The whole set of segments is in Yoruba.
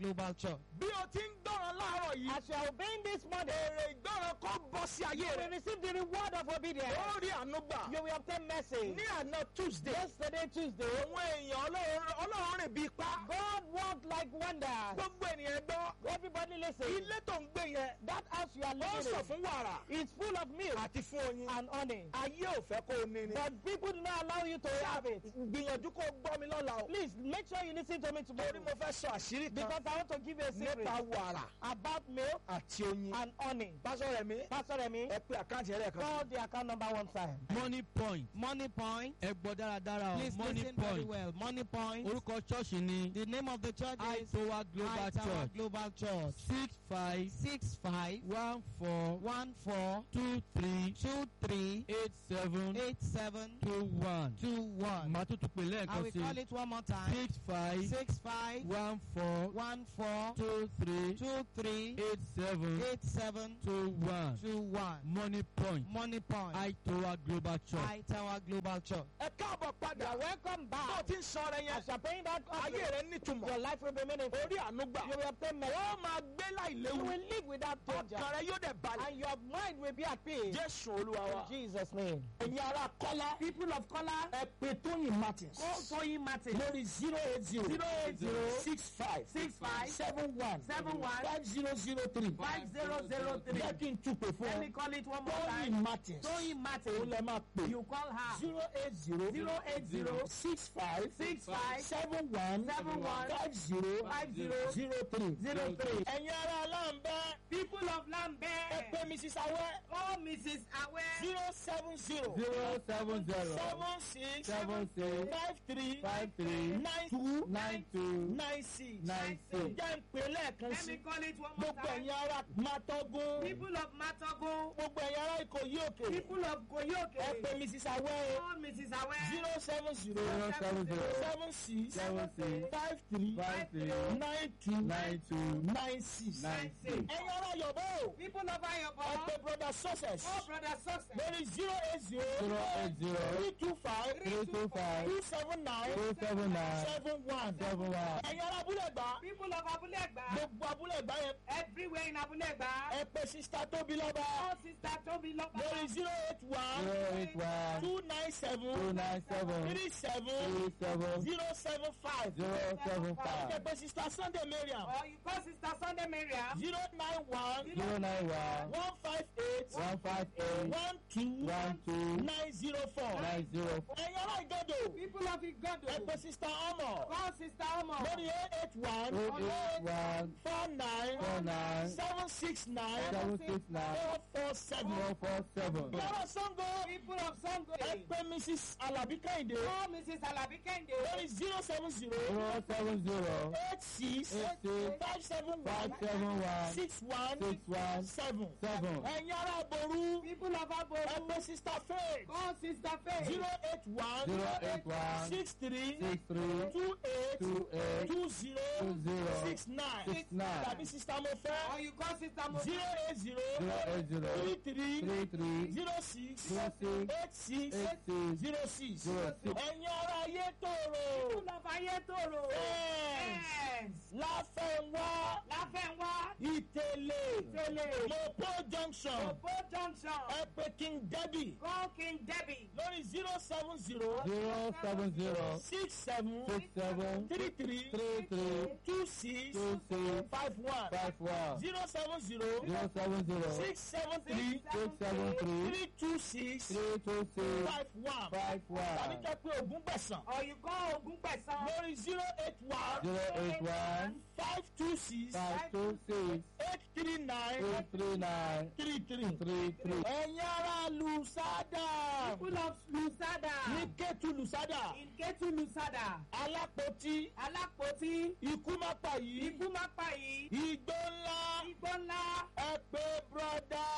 Global Church. bí o ti ń gbọ́ràn láàárọ̀ yìí As you are obeying this morning, èrè ìgbọ́ràn kó bọ́ sí ayé you will rẹ̀ receive the reward of obedience. ó rí àánú gbà You will obtain mercy. ní àná tuesday Yesterday, Tuesday, àwọn èèyàn ọlọ́run ọlọ́run rìn bíi pa God worked like wonders. gbogbo ènìyàn gbọ́ Everybody listen. ilé tó ń gbé yẹn That house you are ó living sọ in fún wàrà is full of milk àti fún oyin and honey. ayé ò fẹ́ kó o ní ni But people do not allow you to have it. gbìyànjú kó o gbọ́ mi lọ́la o Please make sure you listen to me torí tomorrow. mo fẹ́ sọ àṣírí kan Because I want to give you a secret nípa wàrà about milk àti oyin and honey. pásọ rẹ̀ mi Pastor Remi, ẹ pé àkáǹtì ẹ̀rẹ́ kan call the account number one time. money point Money point. ẹ gbọ́ dáradára o Please money listen very point well. Money point. orúkọ ṣọ́ọ̀ṣì ni The name of the church is aitowa global High Tower church Global Church. six five Six five one four one four two three two three eight seven eight seven two one two one. màá tún tún pè I lẹ́ẹ̀kan will sí call it one more time. six five Six five one four one four two three two three eight seven eight seven two one two one. money point Money point. aitowa global church. High Tower Global Church. ẹ káàbọ̀ You padà are welcome bó o back. ti ń sọ rẹ yẹn As you are paying that ayé offering, rẹ nítumọ̀ your life will be meaningful. orí àánú gbà You will obtain mercy. ó máa gbé You láìléwu will live without danger. ọkàn rẹ yóò dẹ̀ balẹ̀ And your mind will be at peace. jésù olúwa wa. In Jesus' name. ẹ̀yin ará kọ́lá People of color, ẹ pé tóyìn martins call Toyin Martin. lórí zero eight zero Zero eight zero six five six five seven one seven one five zero zero three five zero zero three. jẹ́ kí n túpè fún Let me ọ call it one more tóyìn time. martins Toyin òun Martin. lẹ máa pè You call her. zero eight zero Zero eight zero six five six five seven one Seven one five zero five zero zero three zero three. ẹ̀yin ará aláǹbẹ́ People of ẹ Lambert, pé mrs awẹ́ call Mrs. Awe. zero seven zero zero seven zero seven six seven six five three five three nine two nine two nine six nine six. jẹ́ ń pè lẹ́ẹ̀kan Let sí me call it one more gbogbo time. ẹ̀yin ará Mátọ́gún People of Matogo, gbogbo ẹ̀yin ará Ìkòyí òkè people of ẹ Koyoke, pé mrs awẹ́ call Mrs. Awe. zero seven zero zero seven zero seven six seven six five three five three nine two nine two nine six nine six. ẹ̀yin ará Yọ̀bọ̀ o People of ẹ Ayobo, pé brother success call Brother Success. lórí zero eight zero zero eight zero three two five three two five two seven nine two seven nine seven one seven one ẹ̀yin ará abúlé gbà People of Abulegba, gbogbo abúlé gbà yẹn everywhere in Abulegba, ẹ pé sista tóbi lọ́ba call Sister Tobi lórí Loba, zero eight one zero eight one two nine seven two nine seven three seven three seven zero seven five zero seven ẹ five pé sista Sunday Mariam or you call Sister Sunday Miriam, zero nine one zero nine one one five eight one five eight one two one two nine zero four nine zero four ẹ̀yin ará Ìgàdò people of ẹ Igodo, pé sista Ọmọ call Sister Omo, lórí eight eight one eight eight one four nine four nine seven six nine seven six nine four four seven. four four seven Yàrá Sango people of Sango, ẹ pé Mrs. Alabi Kẹ́hìndé call Mrs. Alabi Kende, lórí zero seven zero zero seven zero eight six eight six five seven five one seven one six one six one seven. seven Ẹ̀yin ará Boru people of ẹ Aboru, pé Sister Faith call Sister Faith, zero eight one zero eight one six three six three two eight two eight two zero two zero six nine six nine tàbí Sister or Mofe you call Sister Mo, zero eight zero zero eight zero three three three three zero six zero six eight six eight six zero six. zero six. Ẹ̀yin ará Ayétòrò people of Ayetoro, Yes. yes, Láfẹ̀wá Láfẹ̀wá, Ìtẹ̀lẹ̀ Ìtẹ̀lẹ̀, Mopo junction Opo Junction, ẹ pé King Debbie call King Debbie, lórí zero seven zero zero seven zero six seven six seven three three three three two six two six five one five one zero seven zero zero seven zero six seven three six seven three three two six three two six five one five tàbí one kẹ́ pé Ògún gbẹ̀sán or you call Ogun Pesan, lórí zero eight one zero eight one five two six five two six eight three nine eight three nine three three. three three. ẹ̀yin ará Lùsádà people of Lusada, ní Kétu Lùsádà in Ketu Lusada, Alápótí Alápótí, ikú má pa yìí Ikú má pa yìí, igbó ńlá Igbó ńlá, ẹ pé brọ́dá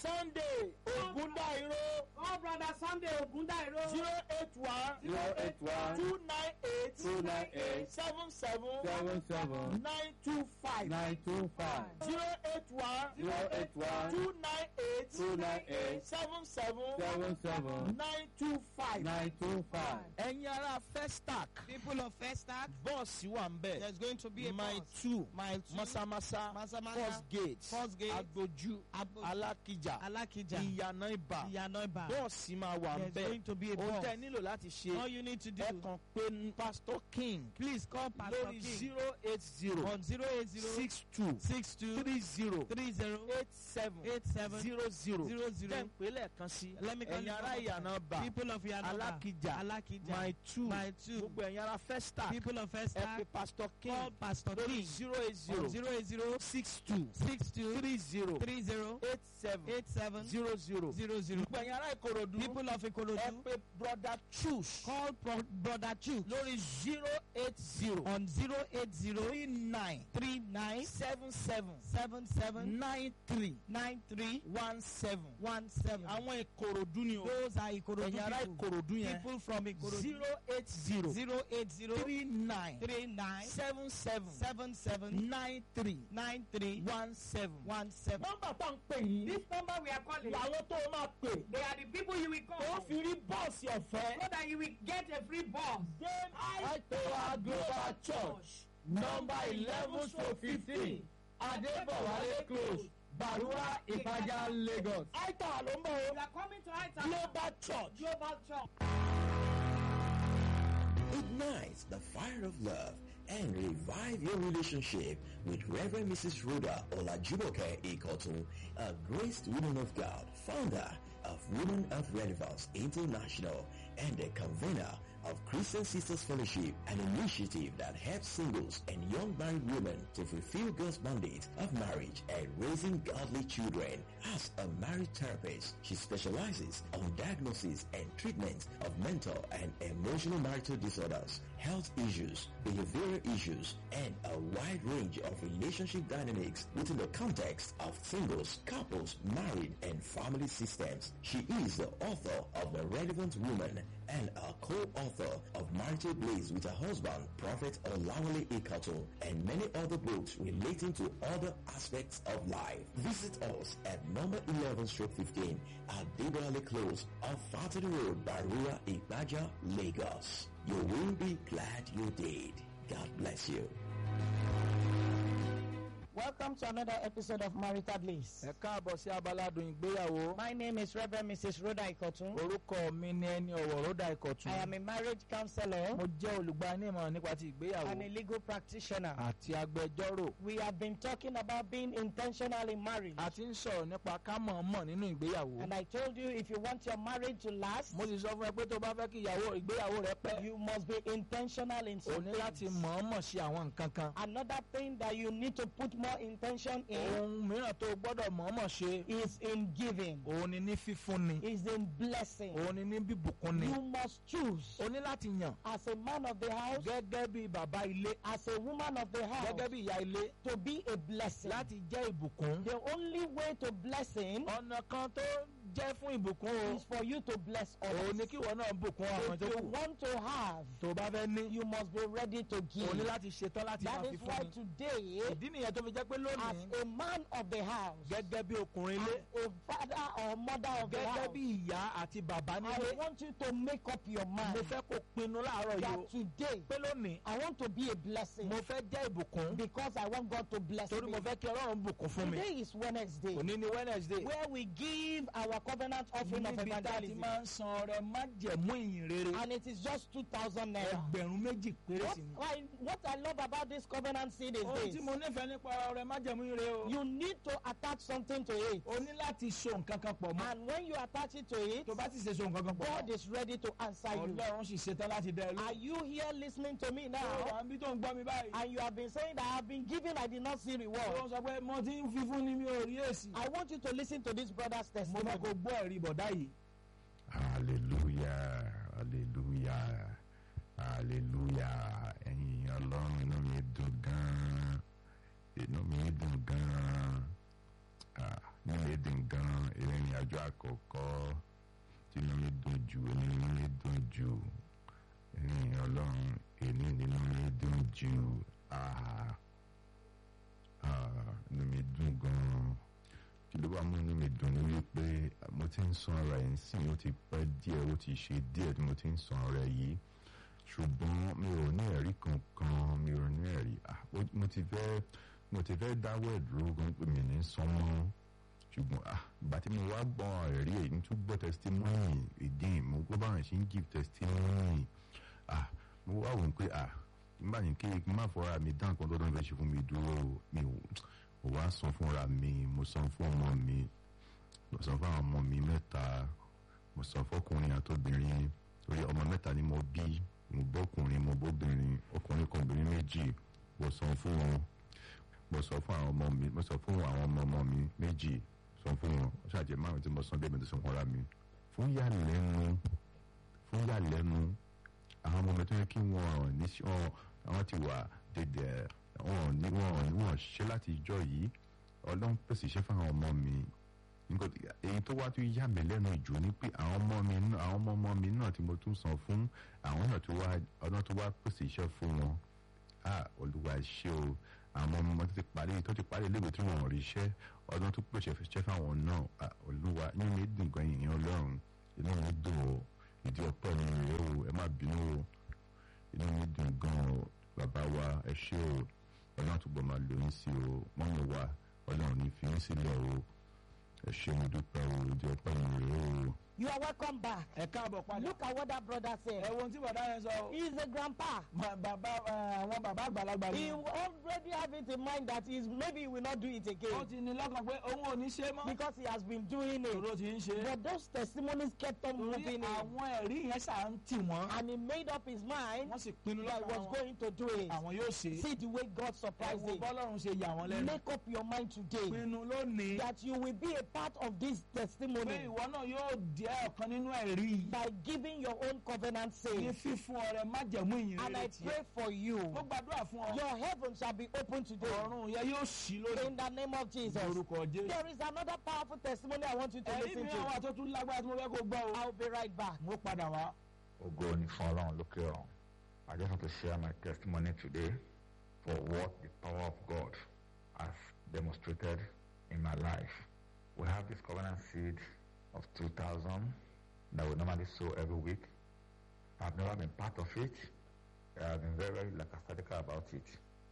sunday ogundairo Call brother Sunday Ogundairo. zero eight one zero eight one two nine eight two nine eight seven seven seven seven nine two five nine two five zero eight one zero eight one two nine eight two nine eight seven seven seven seven nine two five. nine two five. ẹ̀yin ará festac People of Festac, bọ́ọ̀sì wà ń bẹ̀ there's going to be a mile bus. two Mile two, masamasa Masamasa, first gate First Gate, agboju Agboju, alákìjà Alakija, ìyànà ibà Iyanoiba. bọ́ọ̀sì máa wà ń There's bẹ̀ going to be a ohun bus. tẹ́ ẹ nílò láti All ṣe you need to do, ẹ kàn pé pastor king please call Pastor lórí King zero eight zero on 080 six two 62 three zero 30 eight seven 87 zero zero 00. jẹ́ ń pè lẹ́ẹ̀kan sí Let me call ẹ̀yin you ará one more ìyànà time. bà People of Iyanoiba, alákìjà Alakija, my two My two. gbogbo ẹ̀yin ará festac People of ẹ pé Festac, pastor king call Pastor lórí King zero eight on zero 080 six two 62 three zero 30 eight seven 87 zero zero 00. gbogbo ẹ̀yin ará ìkòròdú People of ẹ Ikorodu, pé brother choose call Pro- Brother Chu lórí zero eight zero on 080 three nine 39 seven seven 77 nine three 93 one seven 17. àwọn ìkòròdú ni o Those are Ikorodu ẹ̀yin ará people. ìkòròdú yẹn People from Ikorodu. zero eight zero 080 three nine 39 seven seven 77 nine three 93 one seven. 17. nọ́mbà tá à ń pè yín This number we are calling, làwọn tó o máa pè they are the people you will tó call fi rí bọ́ọ̀sì ọ̀fẹ́. so that you will get a free bus. Then Aitowa Global Church number eleven to fifteen Adébọ̀wálé close Barua Ìpàjà Lagos. Aitowa ló ń bọ̀ We o. are coming to Aita Global Church. Global Church. Ignite the fire of love and revive your relationship with Reverend Mrs. Rhoda Olajumoke Ikotun, a graced woman of God, founder of Women of Relevance International and a convener of Christian Sisters Fellowship, an initiative that helps singles and young married women to fulfill God's mandate of marriage and raising godly children. As a marriage therapist, she specializes on diagnosis and treatment of mental and emotional marital disorders, health issues, behavioral issues, and a wide range of relationship dynamics within the context of singles, couples, married, and family systems. She is the author of The Relevant Woman and a co-author of Marital Blaze with her husband, Prophet Olawale Ikato, and many other books relating to other aspects of life. Visit us at number 11 stroke 15 at Debale Close off Fatty Road, Barua, Ibaja, Lagos. You will be glad you did. God bless you. Welcome to another episode of Marital Bliss. Ẹ káàbọ̀ sí abaládùn ìgbéyàwó. My name is Reverend Mrs. Rhoda Ikotun. Orúkọ mi ni ẹni ọ̀wọ̀ Rọ́dà I Ìkọ̀tún. am a marriage counselor Mo jẹ́ olùgbanímọ̀ràn nípa ti and a ìgbéyàwó legal practitioner. àti agbẹjọ́rò. We have been talking about being intentional in marriage. A ti ń sọ̀rọ̀ nípa ká mọ̀ọ́mọ̀ nínú ìgbéyàwó. And I told you if you want your marriage to last, Mo sì sọ fún ẹ pé tó bá fẹ́ kí ìyàwó ìgbéyàwó rẹ pẹ́. you must be intentional in O some ní láti things. mọ̀ọ́mọ̀ ṣe àwọn nǹkan kan. Another thing that you need to put more intention in Ohun mìíràn tó o gbọ́dọ̀ mọ̀ọ́mọ̀ ṣe. is in giving, Òun ni ní fífúnni. is in blessing. Òun ni ní bíbùkúnni. You must choose O ní láti yàn as a man of the house, gẹ́gẹ́ bí bàbá ilé. as a woman of the house, Gẹ́gẹ́ bí ìyá ilé. to be a blessing. Láti jẹ́ ìbùkún. The only way to blessing Ọ̀nà kan tó jẹ́ fún ìbùkún o. is for you to bless Òun ni others. kí ìwọ náà bùkún àwọn If tó you kù. want to have, Tó o bá fẹ́ ní. you must be ready to O ní give. láti ṣetán láti máa That fi is why fún ni. today, Ìdí nìyẹn tó fi jẹ́ pé as lónìí. a man of the house, Gẹ́gẹ́ bí ọkùnrin as ilé. a father or mother of the Gẹ́gẹ́ house, bí ìyá àti bàbá I nílé. want you to make up your Mo mind fẹ́ kó pinnu láàárọ̀ yìí o. that today Pé lónìí. I want to be a blessing Mo fẹ́ jẹ́ ìbùkún. because I want God to bless Torí me. mo fẹ́ kí Ọlọ́run bùkún fún mi. Today is Wednesday Òní ni Wednesday. where we give our covenant offering of Níbi tá a ti evangelism máa ń san ọrẹ májẹ̀mú ìyìn rere. and it is just 2,000 naira. Ẹgbẹ̀rún méjì péré What sí ni. I, what I love about this covenant seed is Ohun this. tí mo nífẹ̀ẹ́ nípa ọrẹ májẹ̀mú ìyìn rere o. You need to attach something to it. O ní láti so nǹkan kan pọ̀ mọ́. And when you attach it to it, Tó bá ti ṣe so nǹkan kan pọ̀ God mọ́. is ready to answer you. Ọlọ́run sì ṣetán láti dá ẹ Are lóhùn. you here listening to me Ó now? wà níbi tó ń gbọ́ mi báyìí. And you have been saying that I have been giving, I did not see Ó reward. sọ pé mo ti ń fi fún ni mi ò rí èsì. I want you to listen to this brother's Mo fẹ́ testimony. kó gbọ́ ẹ̀rí bọ̀dá yìí. hallelujah hallelujah hallelujah ẹ̀yin ọlọ́run inú mi dùn gan-an inú mi dùn gan-an Ah, inú mi dùn gan ìrìn àjò àkọ́kọ́ tí inú mi dùn jù èmi inú mi dùn jù ìrìn ọlọ́run èmi nínú mi dùn jù ah ah inú mi dùn gan kí ló wá mú inú mi dùn ní wípé mo ti ń san ara ẹ̀ ń sìn ó ti pẹ́ díẹ̀ ó ti ṣe díẹ̀ tí mo ti ń san ara ẹ̀ yìí ṣùgbọ́n mi ò ní ẹ̀rí kankan mi ò ní ẹ̀rí ah ó- mo ti fẹ́ mo ti fẹ́ dáwọ́ ẹ̀ dúró gan pé mi ní san mọ́ ṣùgbọ́n ah ìgbà tí mo wá gbọ́ ẹ̀rí èyí tún gbọ́ testimony again mo gbọ́ báwọn ṣe ń give testimony ah mo wá wò ó pé ah nígbà ní kí n má fọra mi dá nǹkan tó dán fẹ́ ṣe fún mi dúró o. mi ò ò wá san fúnra mi mo san fún ọmọ mi mo san fún àwọn ọmọ mi mẹ́ta mo san fọkùnrin àtobìnrin torí ọmọ mẹ́ta ni mo bí mo bọ́kùnrin mo bóbìnrin ọkùnrin kan obìnrin méjì mo san fún wọn mo sọ fún àwọn ọmọ mi mo sọ fún àwọn ọmọ ọmọ mi méjì sọ fún wọn ó ṣàjẹ márùn tí mo san bí ẹ̀mí tó san fúnra mi fún yàlẹ́nu fún yàlẹ́nu àwọn ọmọ mi tó yẹ kí wọ́n ní sí- wọn àwọn ti wà dédé wọn ní wọn ní wọn ṣe láti ìjọ yìí ọlọ́run pèsè iṣẹ́ fún àwọn ọmọ mi nǹkan tí- èyí tó wá tún yà mí lẹ́nu jù ni pé àwọn ọmọ mi náà àwọn ọmọ ọmọ mi náà tí mo tún san fún àwọn náà tó wá ọlọ́run tó wá pèsè iṣẹ́ fún wọn ah olúwa ṣé o àwọn ọmọ ọmọ tó ti parí tó ti parí iléèwé tí wọn ò rí iṣẹ́ ọdún tó pèsè iṣẹ́ fáwọn náà ah olúwa inú mi dùn gan ìyẹn ọlọ́run inú mi dùn o ìdí ọpẹ́ mi rèé o ẹ má bínú o inú mi dùn gan o bàbá wa ẹ ṣé o ọlọ́run túbọ̀ máa lò yín sí o mọ́mí wa ọlọ́run ní fi yín sílẹ̀ o ẹ ṣé mo dúpẹ́ o ìdí ọpẹ́ mi rèé o. You are welcome back. ẹ káàbọ̀ padà. Look at what that brother ẹ said. wo ohun tí bàbá yẹn sọ o. He is a grandpa. Ma- bàbá ẹ, àwọn bàbá àgbàlagbà He ni. already have it in mind that he's maybe he will not do it ó again ti ní lọ́kàn pé òun ò ní ṣe mọ́. because he has been doing it. ìṣòro ti ń ṣe. But those testimonies kept on torí moving him, àwọn ẹ̀rí yẹn ṣà ń tì wọ́n. and he made up his mind wọ́n sì pinnu that he lọ́kàn was wọn. going to do it. àwọn yóò ṣe. See the way God ẹ surprised wo him. bọ́lọ́run ṣe yà wọ́n lẹ́nu. Make up your mind today pinnu lónìí. that you will be a part of this pé testimony ìwọ náà yóò jẹ́ ọ̀kan nínú ẹ̀rí yìí. by giving your own covenant ní saying. fífún ọrẹ májẹ̀mú ìyìn And I rere tiẹ̀. pray for you. mo gbàdúrà fún ọ. Your heaven shall be open today ọ̀run yẹn yóò ṣí lónìí. in the name of Jesus. orúkọ jésù. There is another powerful testimony I want you to ẹ̀rí listen mi àwọn to. àtọ́tún lágbára tí mo fẹ́ kó gbọ́ o. I'll be right back. mo padà wá. Ògo ni fún Ọlọ́run lókè ọ̀run. I just want to share my testimony today for what the power of God has demonstrated in my life. We have this covenant seed of 2,000 that we normally sow every week. I've never been part of it. I've been very, very lackadaisical about it.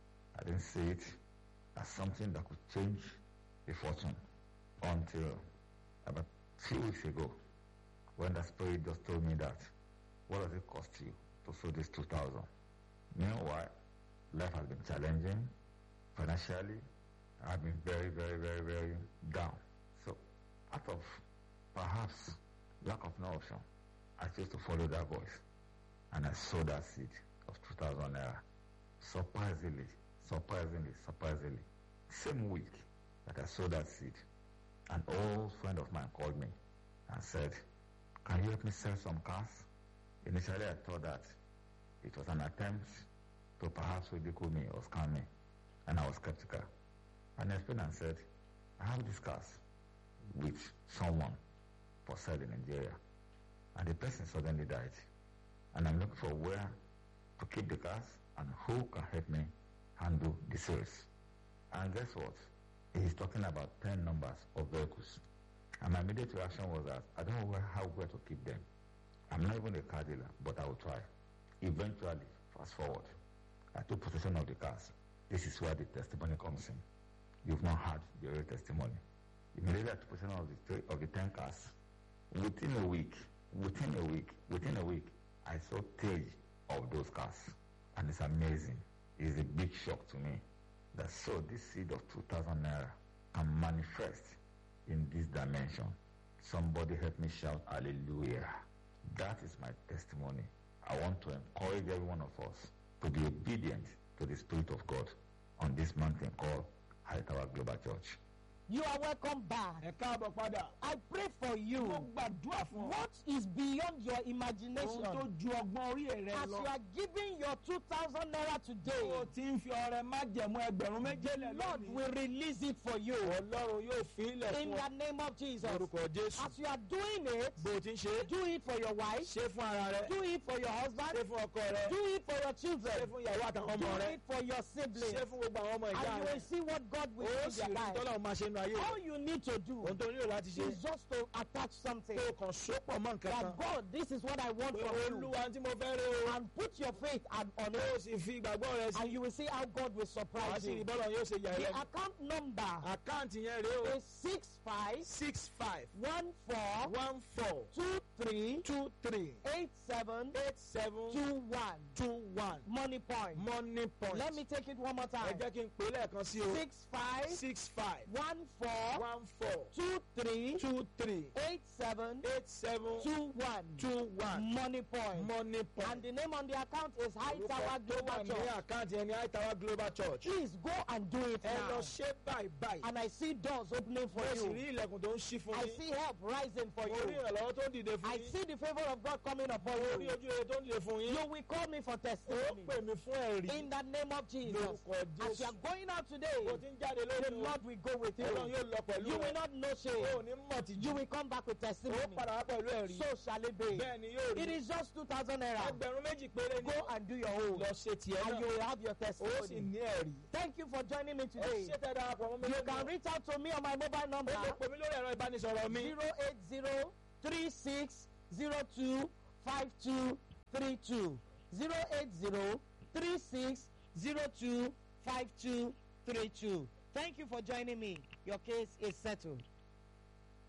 I didn't see it as something that could change the fortune until about few weeks ago when the spirit just told me that what does it cost you to sow this 2000 meanwhile life has been challenging financially i've been very very very very down so out of perhaps lack of no option i chose to follow that voice and i sowed that seed of 2000 naira surprisingly surprisingly surprisingly same week that i sowed that seed an old friend of mine called me and said can you help me sell some cars? Initially, I thought that it was an attempt to perhaps ridicule me or scam me, and I was skeptical. And I explained and said, I have these cars with someone for sale in Nigeria, and the person suddenly died. And I'm looking for where to keep the cars and who can help me handle the sales. And guess what? He's talking about 10 numbers of vehicles. And my immediate reaction was that I don't know where, how where to keep them. I'm not even a car dealer, but I will try. Eventually, fast forward, I took possession of the cars. This is where the testimony comes in. You've not had the real testimony. Immediately I took possession of the, three, of the 10 cars. Within a week, within a week, within a week, I saw three of those cars. And it's amazing. It's a big shock to me that so this seed of 2,000 naira can manifest in this dimension. Somebody help me shout hallelujah. That is my testimony. I want to encourage every one of us to be obedient to the Spirit of God on this mountain called High Tower Global Church. You are welcome back. ẹ káàbọ̀ padà. I pray for you. mo gbàdúrà fún ọ. What is beyond your ohun tó imagination? ju ọgbọ́n orí rẹ As you lọ. are giving your 2,000 naira o today, ti ń fi ọrẹ májẹ̀mú ẹgbẹ̀rún méjèlè Lord lónìí. will release it for you. ọlọ́run yóò fi ilẹ̀ In fún the ọ. name of Jesus. orúkọ jésù. As you are doing it, bó o ti ń ṣe. do it for your wife, ṣe fún ara rẹ. do it for your ṣe husband, fún ọkọ rẹ. do it for your ṣe children, fún ìyàwó àtàwọn do ọmọ rẹ. it for your siblings. ṣe fún gbogbo àwọn ọmọ ìyá And you rẹ. will see what God will do ó in sì their rí life. tọ́lọ́run máa ṣe nínú ayé All rẹ. you need to do ohun tó nílò láti ṣe. is just to attach something. kó o kàn sópọ̀ mọ́ nǹkan kan. That God, this is what I want pé from you. olúwa tí mo fẹ́ rí o. And put your faith on on kó o it. sì fi ìgbàgbọ́ rẹ sí. And you will see how God will wàá surprise sì rí you. bọ́lọ̀ yóò ṣe yà ẹ́ The lẹ́nu. account number àkáǹtì yẹn rèé o. is six five six five one four one four two three two three eight seven eight seven two one. two one Money point. money point. Let me take it one more ẹ time. jẹ́ kí n pè é lẹ́ẹ̀kan sí o. Six five six five one four one four two three two three eight seven eight seven two one. two one Money point. money And point. the name on the account is High orúkọ Tower tó wà Global ní Church. àkáǹtì ẹni Aitawa Global Church. Please go and do it ẹ lọ now. ṣe báyìí báyìí. And I see doors opening for mo sì you. rí ilẹ̀kùn tó ń ṣí fún I yín. see help rising for mo rí you. ìrànlọ́wọ́ tó ń dìde fún I yín. see the favor of God coming upon mo rí you. ojú rere tó ń dìde fún yín. You will call me for ó testimony. pè mí fún ẹ̀rí. In the name of Jesus. lórúkọ As you Jésù. are going out bó today, ti ń jáde the lónìí o. Lord will go with ọlọ́run you. yóò lọ pẹ̀lú You rẹ. will not know o ò shame. ní mọ̀ tìjú. You will come back with ó testimony. padà wá pẹ̀lú ẹ̀rí. So shall it be. bẹ́ẹ̀ ni yóò It rí. is just 2,000 naira. ẹgbẹ̀rún méjì péré ni. Go and do your own. lọ ṣe tiẹ̀ And you náà. will have your ó sì testimony. ní ẹ̀rí. Thank you for joining me ẹ today. ṣe tẹ́ darapọ̀ mọ́ mi You lónìí. can reach out to me on my mobile number. ó lè pè mí lórí ẹ̀rọ ìbánisọ̀rọ̀ mi. 08036025232 08036025232 Thank you for joining me. Your case is settled.